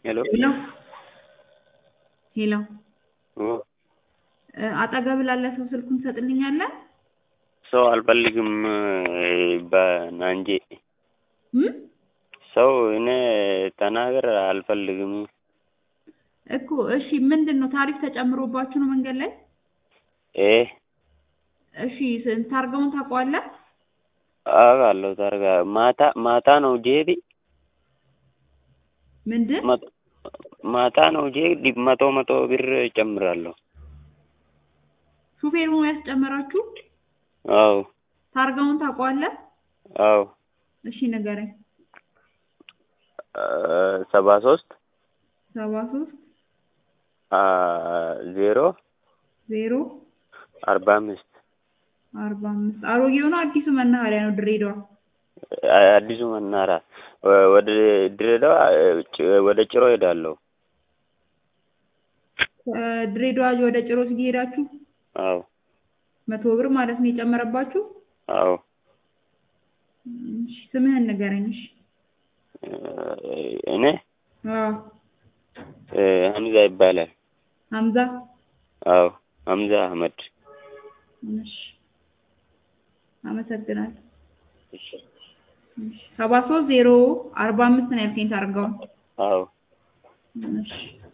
ሄሎ ሄሎ ሄሎ ኦ አጠገብ ላለ ሰው ስልኩን ትሰጥልኛለህ? ሰው አልፈልግም በናንጄ እም ሰው እኔ ተናገር አልፈልግም። እኮ እሺ፣ ምንድን ነው ታሪፍ ተጨምሮባችሁ ነው መንገድ ላይ? ኤ እሺ፣ ስ- ታርጋውን ታውቀዋለህ? አውቃለሁ። ታርጋ ማታ ማታ ነው ጄቢ ምንድን መቶ- ማታ ነው ጄ መቶ መቶ ብር እጨምራለሁ። ሹፌሩ ነው ያስጨመራችሁ? አዎ ታርጋውን ታውቀዋለህ? አዎ እሺ ንገረኝ። ሰባ ሶስት ሰባ ሶስት ዜሮ ዜሮ አርባ አምስት አርባ አምስት አሮጌው ነው አዲሱ መናኸሪያ ነው ድሬዳዋ? አዲሱ መናራ ወደ ድሬዳዋ ጭ- ወደ ጭሮ ሄዳለሁ። ድሬዳዋ ወደ ጭሮ ሲሄዳችሁ አዎ መቶ ብር ማለት ነው የጨመረባችሁ? አዎ እሺ፣ ስምህን ንገረኝ። እሺ እኔ አዎ ሀምዛ ይባላል። ሀምዛ አዎ ሀምዛ አህመድ። እሺ አመሰግናለሁ። እሺ። ሰባ ሶስት ዜሮ አርባ አምስት ነው ያልከኝ ታርጋውን? አዎ እሺ